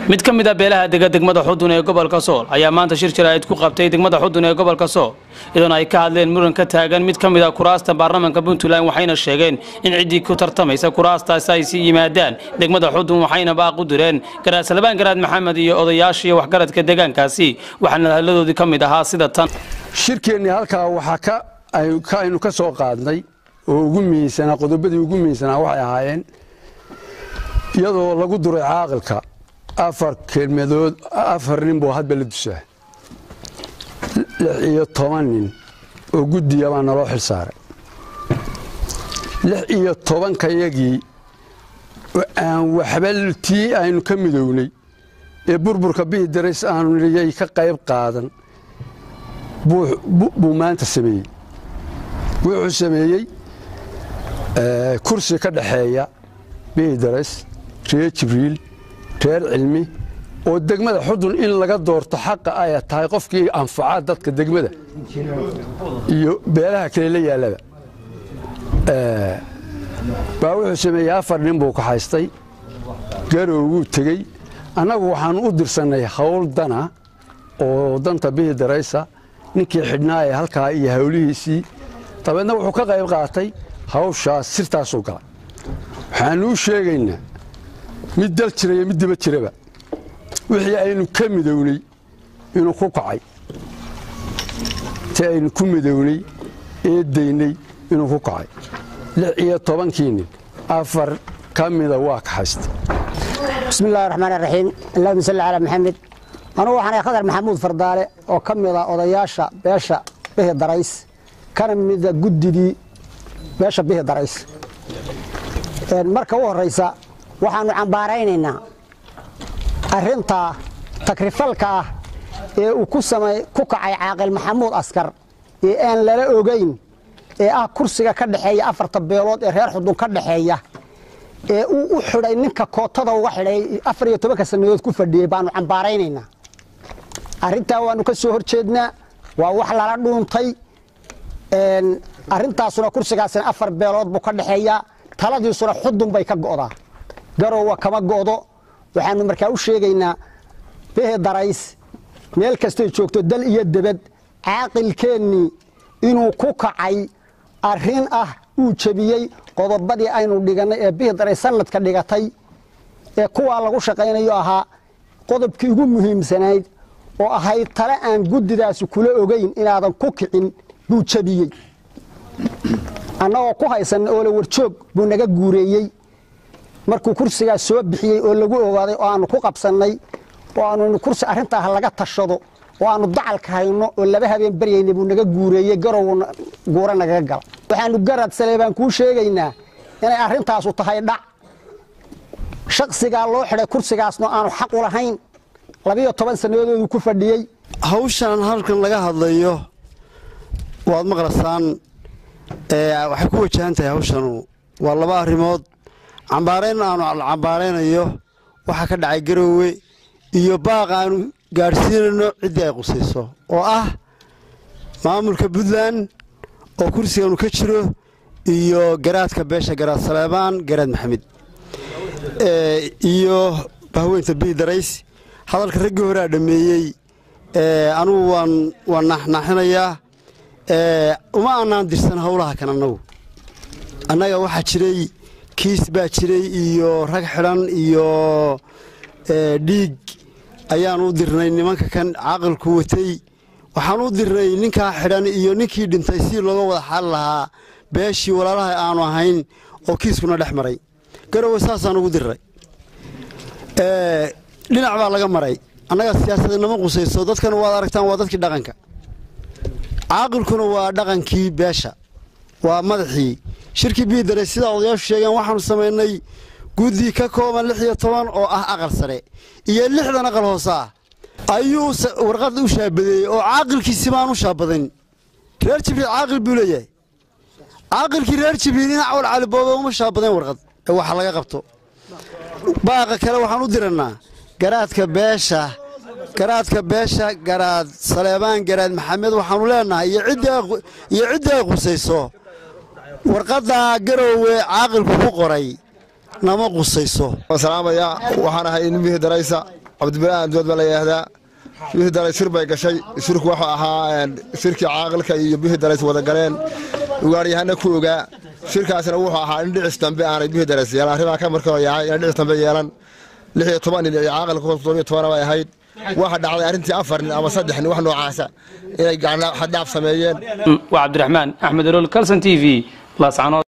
mid ka mid a beelaha dega degmada xudun ee gobolka sool ayaa maanta shir jaraa'id ku qabtay degmada xudun ee gobolka sool iyadoona ay ka hadleen muran ka taagan mid ka mid a kuraasta baarlamaanka puntland waxayna sheegeen in ciddii ku tartamaysa kuraastaasi ay sii yimaadaan degmada xudun waxayna baaq u direen garaad salbaan garaad maxamed iyo odayaashii waxgaradka deegaankaasi waxaana hadladoodii ka mid ahaa sida tan shirkeennii halkaa waxaa aynu ka soo qaadnay oo ugu miisanaa qodobadii ugu miisanaa waxay ahaayeen iyadoo lagu duray caaqilka afar kelmadood afar nin buu hadba la dusaa lix iyo toban nin oo guddiya baa naloo xil saaray lix iyo tobankayagii aan waxba tii aynu ka midownay ee burburka bihi darais aanu niyay ka qayb qaadan buu maanta sameeyey wuxuu sameeyey kursi ka dhaxeeya bihi darais reer jibriil reer cilmi oo degmada xudun in laga doorto xaqa ay tahay qofkii anfaca dadka degmada iyo beelaha kale la yaallaba baa wuxuu sameeyey afar nin buu kaxaystay garow wuu tegey annagu waxaanu u dirsannay hawl dana oo danta bihi daraysa ninkii xidhnaa ee halkaa iyo hawlihiisii dabeedna wuxuu ka qayb qaatay hawshaas sirtaasuu galay waxaanu u sheegaynaa mid dal jira iyo mid diba jiraba wixii aynu ka midownay inuu ku kacay ti aynu ku midownay ee daynay inuu ku kacay lix iyo tobankii nin afar ka mida waa kaxaystay bismi illahi raxmaan iraxiim allahuma salli calaa maxamed anugu waxaan ahay khadar maxamuud fardaale oo ka mida odayaasha beesha bihi darays kana mida guddidii beesha bihi darays marka u horraysa waxaannu cambaaraynaynaa arrintaa takrifalka ah ee uu ku kacay caaqil maxamuud askar ee aan lala ogayn ee ah kursiga ka dhexeeya afarta beelood ee reer xudun ka dhexeeya ee uu u xidhay ninka kootada uga xidhay afar iyo tobanka sannadood ku fadhiyey baannu cambaaraynaynaa arrintaa waannu ka soo hor jeednaa waa wax lala dhuuntay arrintaasuna kursigaasina afar beelood buu ka dhexeeyaa taladiisuna xudun bay ka go'daa garowa kama go'do waxaannu markaa u sheegaynaa bihi darays meel kastay joogto dal iyo debed caaqilkeennii inuu ku kacay arrin ah uu jebiyey qodobadii aynu dhigannay ee bihi darays sanadka dhigatay ee kuwaa lagu shaqaynayo ahaa qodobkii ugu muhiimsanayd oo ahayd tale aan guddidaasi kula ogayn inaadan ku kicin buu jebiyey annagoo ku haysanna oo la warjoog buu naga guureeyey markuu kursigaas soo bixiyey oo lagu ogaaday oo aannu ku qabsannay oo aanu kursi arrintaah laga tashado oo aannu dacalka hayno oo laba habeen baryayna buu naga guureeyey garow guura nagaga gala waxaannu garad sale baan kuu sheegaynaa inay arrintaasu tahay dhac shaksigaa loo xidhay kursigaasna aanu xaq u lahayn labiyo toban sannadoodoodu ku fadhiyey hawshan halkan laga hadlayo waad maqlasaan waxay ku wajahan tahay hawshanu waa laba arrimood cambaarayn aanu cambaaraynayo waxaa ka dhacay garoowe iyo baaq aanu gaadhsiinayno ciddii ay qusayso oo ah maamulka puntland oo kursiganu ka jiro iyo garaadka beesha garaad saleebaan garaad maxamed iyo bahweynta bii darays hadalka raggii horea dhammeeyey anugu waan waan naaxnaaxinayaa uma aanaan dirsan howlaha kan annagu annaga waxaa jiray kiis baa jiray iyo rag xidhan iyo dhiig ayaan u dirnay nimanka kan caaqilku watay waxaan u dirnay ninkaa xidhan iyo ninkii dhintay si looga wada xaali lahaa beeshii walaalaha aanu ahayn oo kiiskuna dhex maray garowe saasaan ugu dirnay dhinac baa laga maray annaga siyaasadinama qusayso dadkana waad aragtaan waa dadkii dhaqanka caaqilkuna waa dhaqankii beesha waa madaxii shirkii biidare sidaa odayaashu sheegeen waxaanu samaynay guddi ka kooban lix iyo toban oo ah aqal sare iyo lixdan aqal hoose ah ayuu warqad u shaabadeeyey oo caaqilkiisi baan u shaabadayn reer jibriil caaqil buu leeyahay caaqilkii reer jibriil in cawal calibooba uma shaabadayn warqad ee waxa laga qabto baaqa kale waxaan u dirannaa garaadka beesha garaadka beesha garaad saleebaan garaad maxamed waxaanu leenahay iyo ciddii ay qusayso warqaddaa garoowe caaqilku ku qoray nama qusayso salaamaya waxaan ahay ilmihii daraysa cabdibilaahan dood baa la yidhaahdaa bihii darays shir bay gashay shirku wuxuu ahaa shirkii caaqilka iyo bihii darays wada galeen ugaaryahanna ku ogaa shirkaasna wuxuu ahaa in dhicis dambe aanay bihii darays yeelan arrimaa ka markii hore yahay inay dhicis dambe yeelan lix iyo toban nin iyo caaqilka toddobiyo tobana bay ahayd waxa dhacday arrintii afar nin ama saddex nin wax noocaasa inay xadhaaf sameeyeen waa cabdiraxmaan axmed olool calson t v laascanood